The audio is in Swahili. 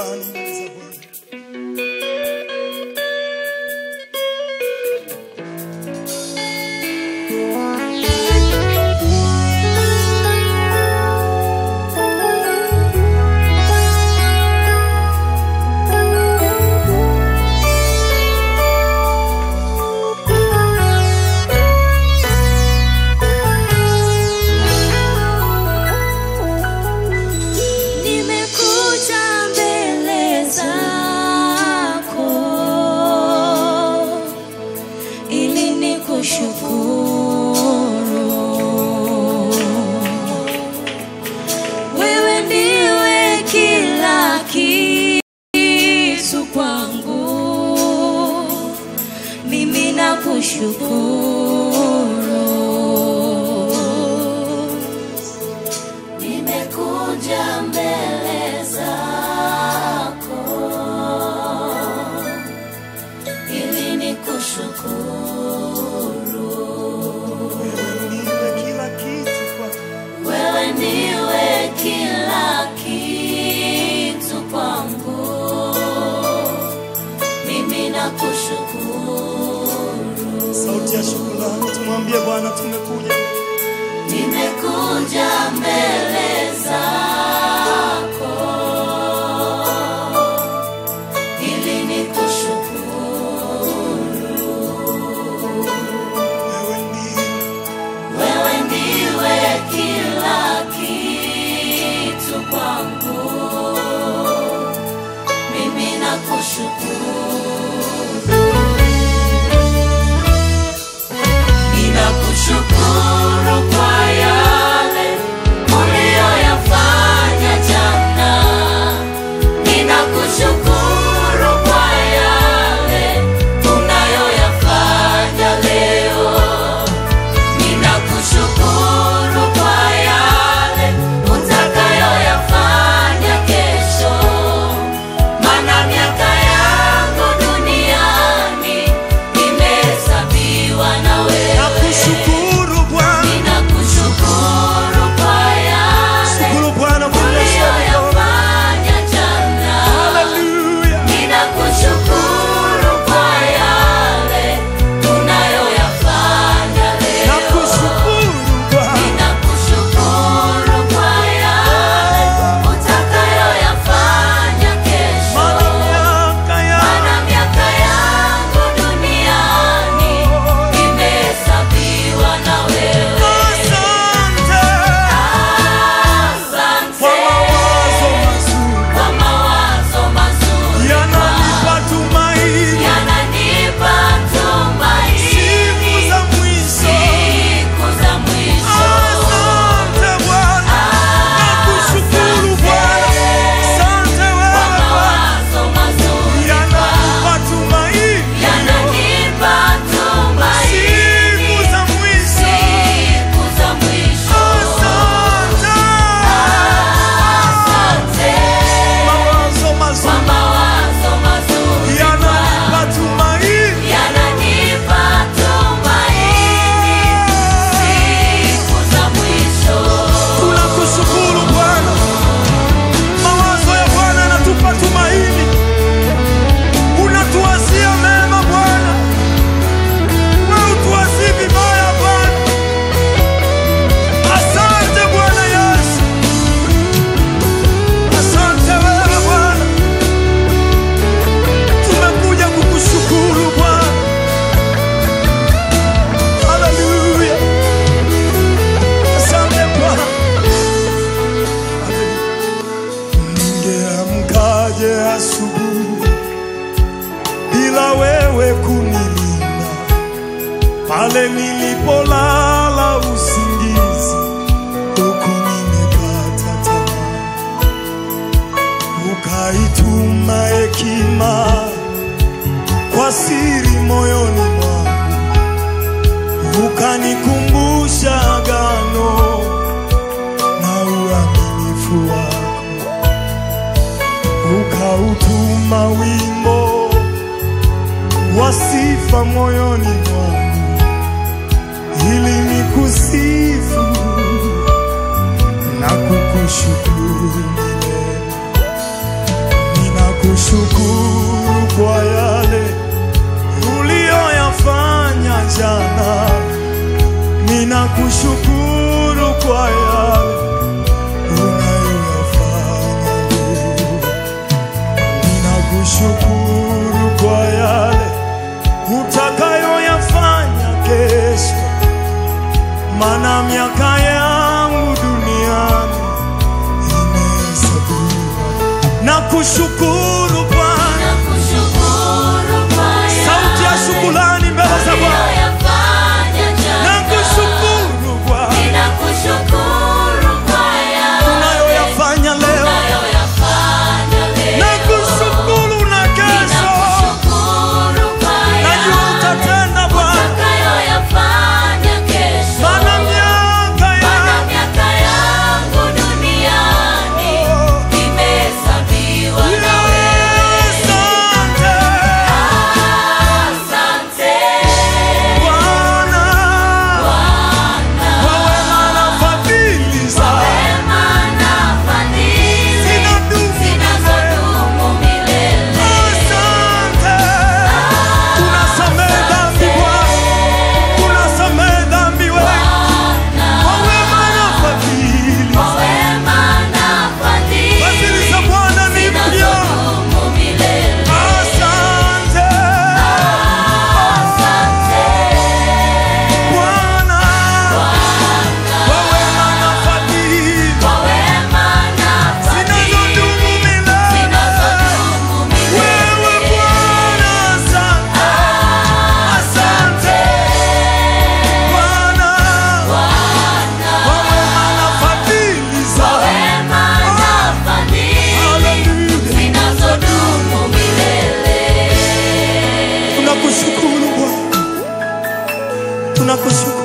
shukrani mbele za Bwana. Nimekuja mbele zako ili nikushukuru. Wewe ndiwe kila kitu kwangu, mimi nakushukuru. Nimekuja mbele zako ili nikushukuru. Wewe ndiwe kila kitu kwangu. Wewe ndiwe kila kitu kwangu, mimi nakushukuru. Sauti ya shukrani, tumwambie Bwana tumekuja. Nimekuja mbele zako ili nikushukuru. Wewe ndiwe Wewe ndiwe kila kitu kwangu, mimi nakushukuru. Ninakushukuru kwa yale uliyoyafanya jana. Ninakushukuru kwa yale unayoyafanya leo. Ninakushukuru kwa yale utakayoyafanya kesho, maana miaka yangu duniani imehesabiwa na wewe. nakushukuru Bwana. Ninakushukuru kwa yale Shukuru Bwana kwa maisha yako. uliyoyafanya jana. Hallelujah. Ninakushukuru kwa yale unayoyafanya leo. Nakushukuru Bwana. Ninakushukuru kwa yale utakayoyafanya kesho. Maana miaka yangu Maana miaka yangu duniani imehesabiwa na wewe. Asante Asante kwa mawazo mazuri kwa mawazo mazuri yananipa tumaini yananipa tumaini siku za mwisho. siku za mwisho. Asante Bwana, nakushukuru Bwana. Asante Kwa wewe Bwana, mawazo mazuri yananipa tumaini yananipa tumaini siku za mwisho. siku za mwisho. Asante Asante mawazo kwa mazuri mawazo mazuri yananipa tumaini yananipa tumaini siku za mwisho. Tunakushukuru Bwana, mawazo ya Bwana yanatupa tumaini, unatuwazia mema Bwana, wewe utuwazii vibaya Bwana. Asante Bwana Yesu, asante wewe Bwana, tumekuja kukushukuru Bwana. Haleluya, asante Bwana. Ningeamkaje asubuhi bila wewe kunilinda, pale nilipolala usingizi, huku nimekata tamaa, ukaituma hekima kwa siri moyoni mwangu, ukanikumbusha agano na uaminifu wako ukautuma wimbo wa sifa moyoni mwangu ili nikusifu na kukushukuru milele. Ninakushukuru kwa yale uliyoyafanya jana, ninakushukuru kwa yale unayoyafanya leo, ninakushukuru kwa yale utakayoyafanya kesho, maana miaka yangu duniani imehesabiwa. Nakushukuru Bwana, Nakushukuru kwa sauti ya shukrani mbele za Bwana. uliyoyafanya jana. Nakushukuru Bwana, Ninakushukuru kwa yale unayoyafanya leo. unayoyafanya leo. Nakushukuru na kesho, Ninakushukuru kwa najua yale utatenda Bwana, utakayoyafanya kesho. maana miaka Maana ya miaka yangu duniani imehesabiwa na wewe. Asante Asante Bwana, kwa wema na fadhili zako wema na fadhili zinadumu milele. zinazodumu milele. Asante, unasamehe dhambi Bwana, unasamehe dhambi wewe, kwa wema na fadhili Kwa wema na fadhili fadhili za Bwana ni mpya. zinazodumu milele. Asante Bwana, kwa wema na fadhili Kwa wema na zinazodumu fadhili milele. zinazodumu Wewe milele. Bwana, asante, asante Bwana, kwa wema na fadhili Kwa zako. wema na fadhili Haleluya. zinazodumu milele. Tunakushukuru Bwana, tunakushukuru.